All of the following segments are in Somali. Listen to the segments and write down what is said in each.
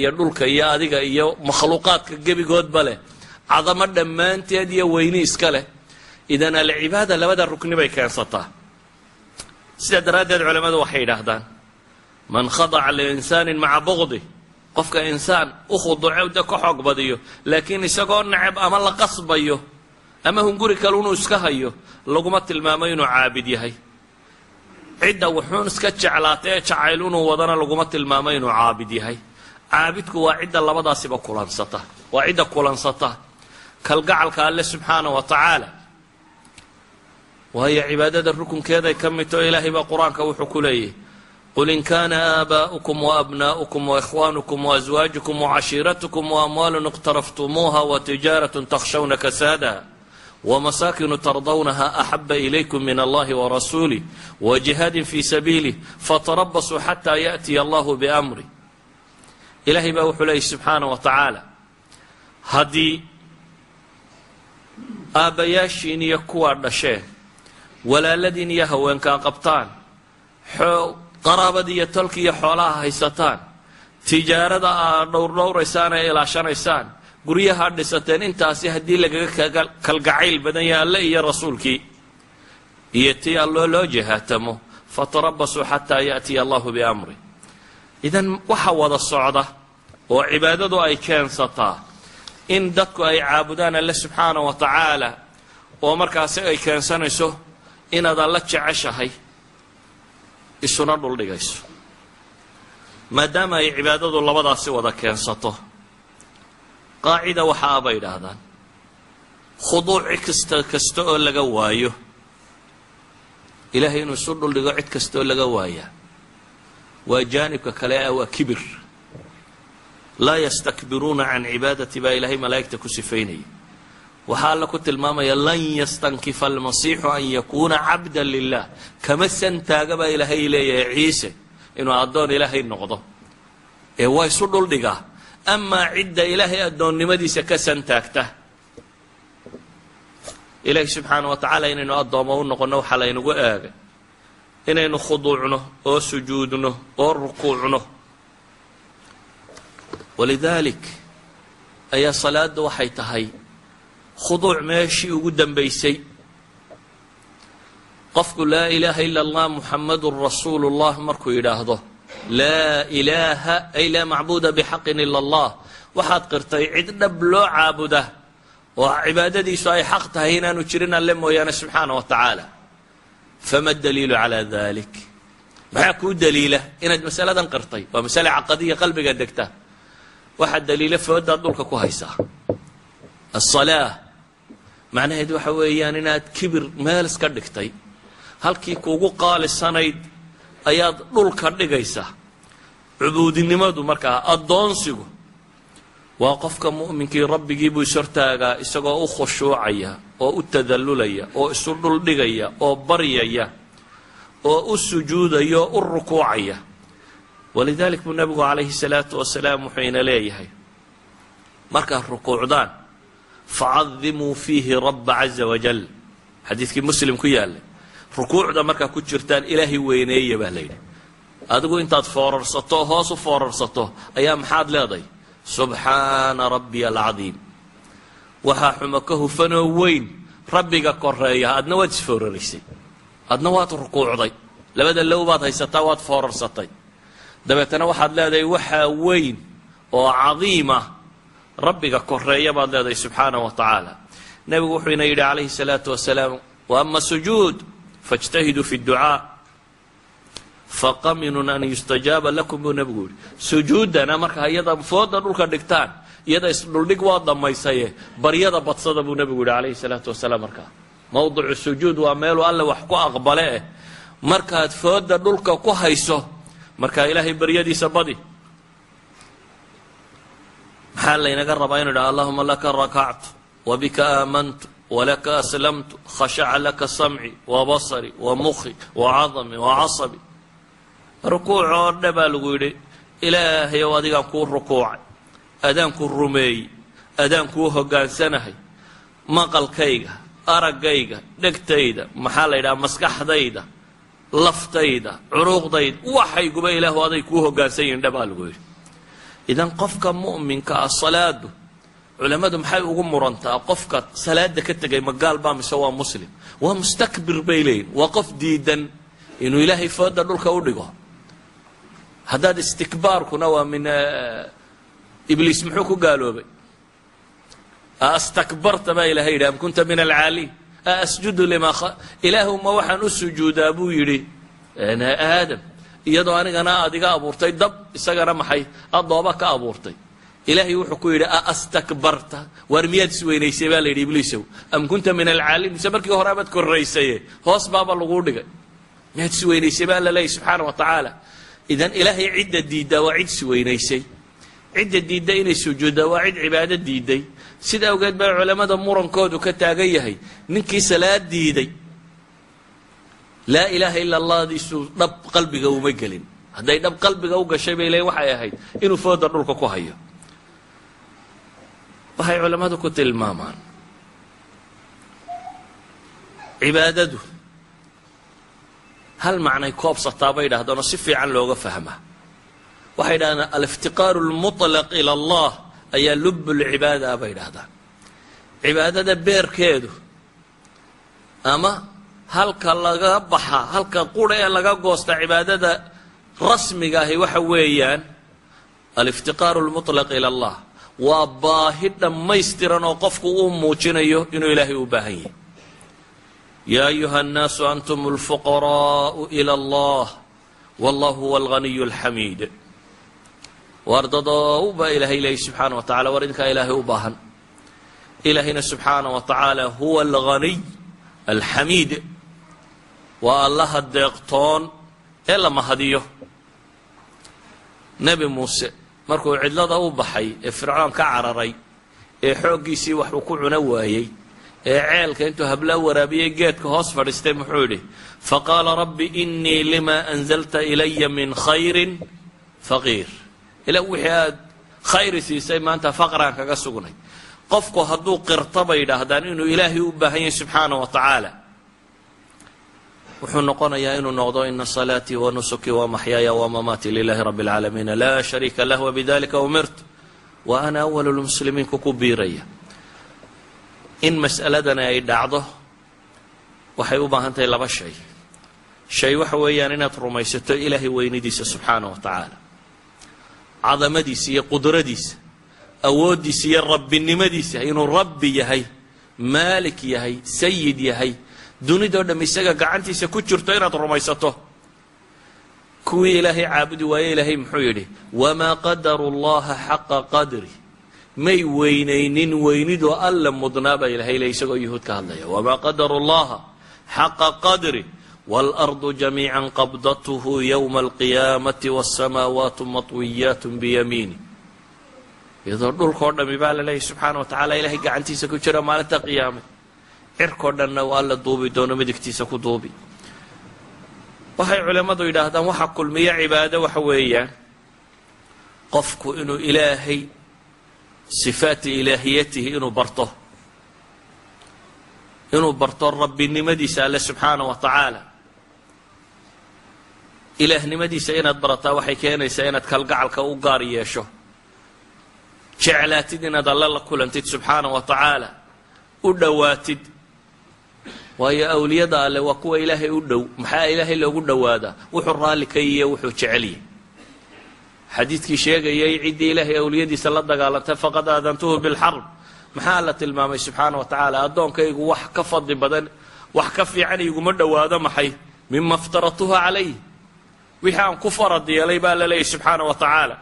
iyo dhulka iyo adiga iyo makhluuqaadka gebigoodba leh cadamo dhammaanteed iyo weyni iska leh idan alcibaada labada rukni bay keensataa sidaa daraaddeed culammadu waxay yidhaahdaan man khadaca liinsaanin maca bugdi qofka insaan u khuduuco de ka xoog badiyo laakiin isagoo necab ama la qasbayo ama hunguri kale inuu iska hayo laguma tilmaamo inuu caabid yahay cidda wuxuun iska jeclaata ee jacayl inuu wadana laguma tilmaamo inuu caabid yahay caabidku waa cidda labadaasiba kulansata waa cidda kulansata kalgacalka alle subxaana wa tacaala waayo cibaadada rukunkeeday ka mid tao ilaahay baa qur-aanka wuxuu ku leeyahy qul in kana aabaؤukum waabna'ukum waإkhwanukum waأزwaajukum wacashiiratukum waamwaalun اqtaraftumuuha watijaaraة takhshawna kasaadaha wmasaakinu tardawnaha axaba ilaykum min allahi warasuulih wajihaadin fi sabiilih fatarabasuu xataa yaأtiya allahu bamri ilaahay baa wuxuu leeyay subxaana wa tacaala haddii aabbayaashiin iyo kuwaa dhasheen walaaladiin iyo haweenkaa qabtaan qaraabadii iyo tolki iyo xoolaha haysataan tijaarada aad dhowrdhowraysaan ee ilaashanaysaan guryaha dhisateen intaasi haddii lagaga kalgacayl badan yahay alle iyo rasuulkii iyo tii alloo loo jahaatamo fatarabasuu xataa yaأtiya allahu biamri idan waxa wada socda oo cibaadadu ay keensataa in dadku ay caabudaan alle subxaana wa tacaala oo markaasi ay keensanayso inaad alla jeceshahay isuna dhuldhigayso maadaama ay cibaadadu labadaasi wada keensato qaacida waxa a bay idhaahdaan khuduuci kasta kasta oo laga waayo ilaahay inuu isu dhuldhigo cid kasta oo laga waayaa waa jaanibka kale ah waa kibir laa yastakbiruuna can cibaadati baa ilaahay malaa'igta ku sifaynaya waxaa alla ku tilmaamaya lan yastankifa almasiixu an yakuuna cabda lilah kama santaaga baa ilaahay leeyahay ciise inuu addoon ilaahay noqdo ee waa isu dhuldhigaa amaa cidda ilaahay addoonnimadiisa ka santaagta ilaahi subxaana wa tacaala inaynu addoomo u noqonno waxaa laynagu eegay inaynu khuduucno oo sujuudno oo rukuucno walidaalik ayaa salaadda waxay tahay khuduuc meeshii ugu dambaysay qofku laa ilaaha ila allah muxamadun rasuulu llah markuu yidhaahdo laa ilaaha ay laa macbuuda bixaqin ila allah waxaad qirtay cid dhab loo caabuda oo cibaadadiisu ay xaq tahay inaanu jirin alle mooyaane subxaana wa tacaala fama daliilu calaa dalik maxaa kuu daliila inaad masaladan qirtay waa masale caqadiya qalbiga degta waxaa daliila foodaad dhulka ku haysaa asalaa macnaheed waxa weeyaan inaad kibir meel iska dhigtay halkii kuugu qaalisanayd ayaad dhulka dhigaysaa cubuudinimadu markaa addoonsigu waa qofka mu'minkii rabbigii buu ishortaagaa isagoo u khushuucaya oo u tadallulaya oo isu dhuldhigaya oo baryaya oo u sujuudaya oo u rukuucaya walidalik buu nabigu calayhi salaatu wasalaam wuxuu ina leeyahay markaad rukuucdaan facadimuu fiihi rabba caza wajal xadiidkii muslim ku yaallay rukuucda markaa ku jirtaan ilaahay weyneeya baa layidhi adigu intaad foorarsato oo hoos u foorarsato ayaa maxaad leedahay subxaana rabbiya alcadiim waxaa xumo ka hufanoo weyn rabbiga koreeya adna waad isfooraraysay adna waad rukuucday labada low baad haysataa waad foorarsatay dabeetana waxaad leedahay waxaa weyn oo cadiima rabbiga koreeya baad leedahay subxaana wa tacaala nebigu wuxuu ina yidhi calayhi salaatu wasalaam wa ama sujuud faاjtahiduu fi اdducaa faqaminun an yustajaaba lakum buu nebigu yihi sujuuddana markaa iyada fooda dhulka dhigtaan iyada isdhuldhig waa dhamaysaye baryada badsada buu nebigu yihi calayhi salaatu wasalaam markaa mowdicu sujuud waa meeluu alle wax ku aqbale eh markaad fooda dhulka ku hayso markaa ilaahay baryadiisa badi maxaa laynaga rabaa inu idhaha allahuma laka rakactu wabika aamantu walaka aslamtu khashaca laka samci wabasari wamukhi wacadami wacasabi rukuuc oo dha baa lagu yidhi ilaahay ow adigaan kuu rukuucay adaan ku rumeeyey adaan kuu hoggaansanahay maqalkayga araggayga dhegtayda maxaa la yidhaha maskaxdayda laftayda curuuqdayda waxayguba ilaahu aday kuu hoggaansan yihin dha baa lagu yidhi idan qofka mu'minka ah salaadu culammadu maxay ugu murantaa qofka salaada ka tegay ma gaal baa mise waa muslim waa mustakbir bay leeyihin waa qof diidan inuu ilaahay fooda dhulka u dhigo haddaad istikbaarkuna waa min ibliis muxuu ku gaaloobay astakbarta baa ilahay yidhi am kunta min alcaaliin asjudu limaa ilaahu ma waxaan u sujuudaa buu yidhi aadam iyadoo anigana aad iga abuurtay dab isagana maxay adooba ka abuurtay ilaahay wuxuu ku yidhi astakbarta waar miyaad isweynaysay baa la yidhi ibliisow am kunta min alcaaliin mise markii hore abaad korraysaye hoos baaba laguu dhigay miyaad isweynaysay baa la leeyay subxaana wa tacaala idan ilaahay cidda diiddaa waa cid isweynaysay cidda diidda inay sujuuddaa waa cid cibaado diiday sida awgeed baa culammada murankoodu ka taagan yahay ninkii salaad diiday laa ilaaha ila allahdiisu dhab qalbiga uma gelin hadday dhab qalbiga u gashay bay leeyiin waxay ahayd inuu fooda dhulka ku hayo waxay culammadu ku tilmaamaan cibaadadu hal macnay koobsataa bay idhahdaan oo si fiican looga fahmaa waxay idhahdaan aliftiqaaru lmuطlaq ila allah ayaa lublcibaada bay idhahdaan cibaadada beerkeedu ama halka laga baxa halka qura ee laga goosta cibaadada rasmiga ahi waxa weeyaan aliftiqaaru lmuطlaq ila allah waa baahi dhammaystiran oo qofku uu muujinayo inuu ilaahay u baahan yahay yaa ayuha الnaasu antum اlfuqaraءu ilى اllah wallah huwa اlganiy اlxamiid wardadoow baa ilaahay leeyay subxaana wa tacala war idinkaa ilaahay u baahan ilaahayna subxaana wa tacaala huwa alganiy alxamiid waa allaha deeqtoon ee la mahadiyo nebi muuse markuu cidlada u baxay ee fircoon ka cararay ee xooggiisii wax uu ku cuno waayey ee ceelka intuu habla waraabiyey geedka hoos fadhiistay muxuu yidhi faqaala rabbi inii lima anzalta ilaya min khayrin faqiir ila wixii aad khayri siisay maanta faqraan kaga sugnay qofku hadduu qirto bay yidhaahdaan inuu ilaahay u baahan yahay subxaana wa tacaala wuxuu noqonayaa inuu noqdo ina salaatii wa nusukii wa maxyaaya wa mamaatii lilahi rabbi اlcaalamiina laa shariika lah wabidalika umirtu wa ana awal lmuslimiinku ku biiraya in mas'aladani ay dhacdo waxay u baahan tahay laba shay shay waxa weeyaan inaad rumaysato ilaahay weynidiisa subxaana wa tacaala cadamadiisa iyo qudradiisa awooddiisa iyo rabbinimadiisa inuu rabbi yahay maalik yahay sayid yahay dunidoo dhamm isaga gacantiisa ku jirto inaad rumaysato kuwii ilaahay caabudi waaye ilaahay muxuu yidhi wamaa qadaru llaha xaqa qadri may weynaynin weynidoo alla mudnaa baa ilahay le isagoo yuhuud ka hadlaya wamaa qadaru llaha xaqa qadri wاlarضu jamiica qabdathu ywma alqiyaamati wالsamaawaatu maطwiyaat biyamiini iyadoo dhulkao dhami baa la leeyahy subxaana wa tacala ilahay gacantiisa ku jira maalinta qiyaame cirkao dhanna waa la duubi doono midigtiisa ku duubi waxay culimmadu yidhaahdaan waxa kulmiya cibaado waxa weeyaan qofku inuu ilaahay sifaati ilaahiyatihi inuu barto inuu barto rabbinimadiisa alle subxaana wa tacaala ilaahnimadiisa inaad barataa waxay keenaysaa inaad kalgacalka u gaar yeesho jeclaatid inaad alle la kulantid subxaana wa tacaala u dhowaatid waayo awliyada alle waa kuwa ilaahay u dhow maxaa ilaahay loogu dhowaadaa wuxuu raalli ka yiyo wuxuu jecelyahy xadiidkii sheegayay ciddii ilaahay awliyadiisa la dagaalantay faqad aadantuhu bilxarb maxaa la tilmaamay subxaana wa tacaala addoonkaygu wax ka fadli badan wax ka fiican iguma dhowaado maxay mima iftaratuha calayh wixii aan ku farad yeelay baa la leeyahy subxaana wa tacaala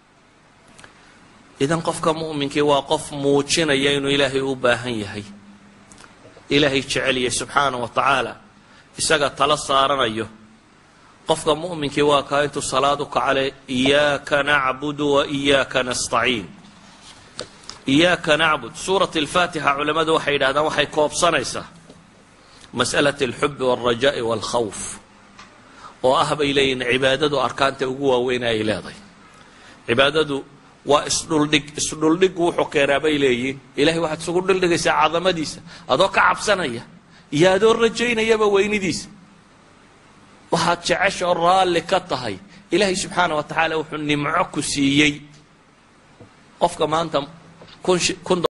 idan qofka mu'minkii waa qof muujinaya inuu ilaahay u baahan yahay ilaahay jeceliyay subxaana wa tacaala isaga tala saaranayo qofka mu'minkii waa kaa intuu salaad u kacale iyaaka nacbudu wa iyaaka nastaciin iyaaka nacbud suurat alfaatixa culammadu waxay yidhahdaan waxay koobsanaysaa mas'alat alxubi walrajaa'i walkhawf oo ah bay leeyihin cibaadadu arkaanta ugu waaweyn ay leedahay cibaadadu waa isdhuldhig isdhuldhiggu wuxuu keenaa bay leeyihiin ilahay waxaad isugu dhuldhigaysaa cadamadiisa adoo ka cabsanaya iyo adoo rajaynayaba weynidiisa waxaad jecesha oo raalli ka tahay ilaahay subxaana wa tacaala wuxuu nimco ku siiyey qofka maanta kun kun